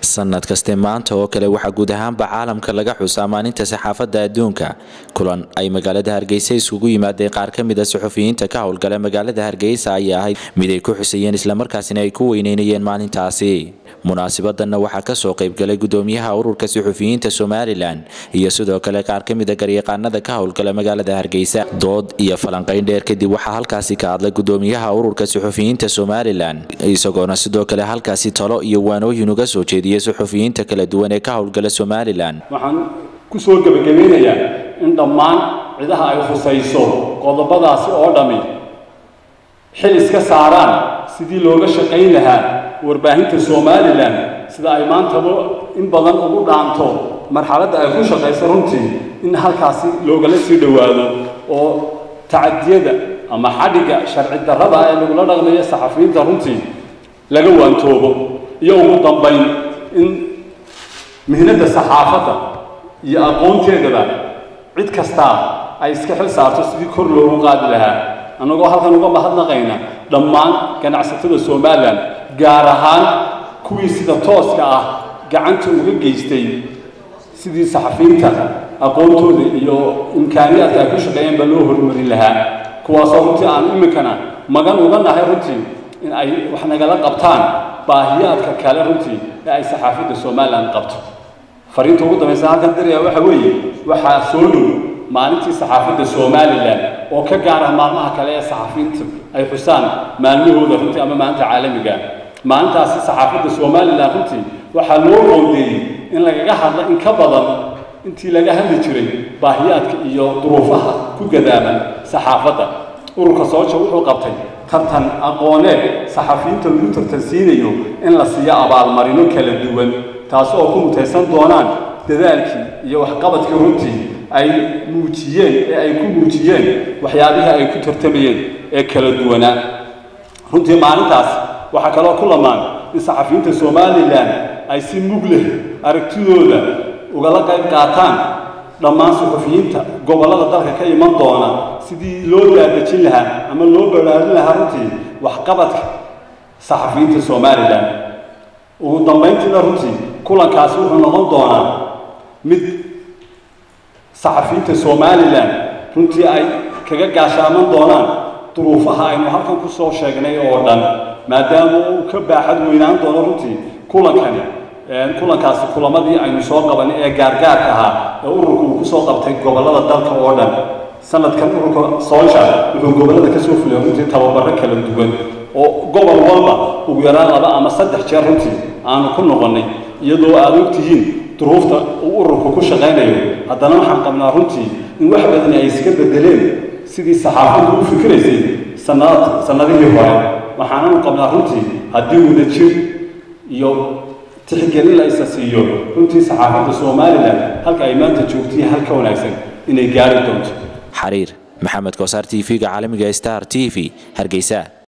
sanad kaste maanta oo kale waxaa guud ahaanba caalamka laga xusaa maalinta saxaafadda adduunka kulan ay magaalada hargeysa iskugu yimaadeen qaar ka mid a suxufiyiinta ka howlgala magaalada hargeysa ayay ahayd mid ay ku xusayeen islamarkaasina ay ku weyneynayeen maalintaasi munaasibadanna waxaa kasoo qaybgalay gudoomiyaha ururka suxufiyiinta somalilan iyo sidoo kale qaar ka mid a garyaqaanada ka howlgala magaalada hargeysa dood iyo falanqayn dheer kadib waxaa halkaasi ka hadlay gudoomiyaha ururka suxufiyiinta somalilan isagoona sidoo kale halkaasi talo iyo waanooyin uga soo jeediyay suxufiyiinta kala duwan ee ka howlgala somalilan waxaan ku soo gebagabeynayaa in dhammaan cidaha ay khusayso qodobadaasi oo dhammi xil iska saaraan sidii looga shaqayn lahaa warbaahinta somalilan sida ay maantaba in badan ugu dhaanto marxaladda ay ku shaqayso runtii in halkaasi loogala sii dhowaado oo tacadiyada ama xadhigga sharci darrada ee lagula dhaqmayo saxafiyiinta runtii laga waantoobo iyo ugu dambayn in mihnada saxaafadda iyo aqoonteedaba cid kastaa ay iska xil saarto sidii kor loogu qaadi lahaa annagoo halkan uga mahadnaqayna dhammaan ganacsatada somalilan gaar ahaan kuwii sida tooska ah gacanta uga geystay sidii saxafiyiinta aqoontooda iyo imkaaniyaadka ay ku shaqeeyeenba loo horumarin lahaa kuwaasoo runtii aan iminkana magan uga nahay runtii in ay wax nagala qabtaan baahiyaadka kale runtii ee ay saxaafadda somalilan qabto fariinta ugu dambaysa halkan daraya waxa weeye waxaa soo dhow maalintii saxaafadda somalilan oo ka gaar ah maalmaha kale ee saxafiyiinta ay xusaan maalmahooda runtii ama maalinta caalamiga maalintaasi saxaafadda somalilan runtii waxaa loo qoondeeyey in lagaga hadlo in ka badan intii laga hadli jiray baahiyaadka iyo duruufaha ku gadaaman saxaafadda ururka sooja wuxuu qabtay tartan aqooneed saxafiyiinta lagu tartansiinayo in la siiyo abaalmarino kala duwan taasi oo ku mutaysan doonaan dadaalkii iyo waxqabadkii runtii ay muujiyeen ee ay ku muujiyeen waxyaabihii ay ku tartamayeen ee kala duwanaa runtii maalintaas waxaa kaloo ku lamaan in saxafiyiinta somalilan ay si mug leh aragtidooda ugala qayb qaataan dhammaan suxufiyiinta gobollada dalka ka iman doona sidii loo daadejin lahaa ama loo baraarin lahaa runtii waxqabadka saxafiyiinta somalilan ugu dambayntiina runtii kulankaasi wuxuu noqon doonaa mid saxafiyiinta somalilan runtii ay kaga gaashaaman doonaan duruufaha aynu halkan ku soo sheegnay oo dhan maadaama uu ka baaxad weynaan doono runtii kulankani kulankaasi kulamadii aynu soo qabanay ee gaargaarka ahaa ee ururku uu kusoo qabtay gobollada dalka oo dhan sanadkan ururka soolsha wuxuu gobollada kasoo fuliyay runtii tababaro kala duwan oo gobol walba ugu yaraan laba ama saddex jeer runtii aanu ku noqonnay iyadoo aad ogtihiin duruufta uu ururku ku shaqaynayo haddana waxaan qabnaa runtii in wax badani ay iska bedeleen sidii saxaafaddu u fikiraysay sanad sannadihii hore waxaananu qabnaa runtii haddii wada jir iyo tixgelin la isa siiyo runtii saxaafadda somalilan halka ay maanta joogtiyi halka wanaagsan inay gaari doonto xariir maxamed koosaar t v-ga caalamiga star t v hargeysa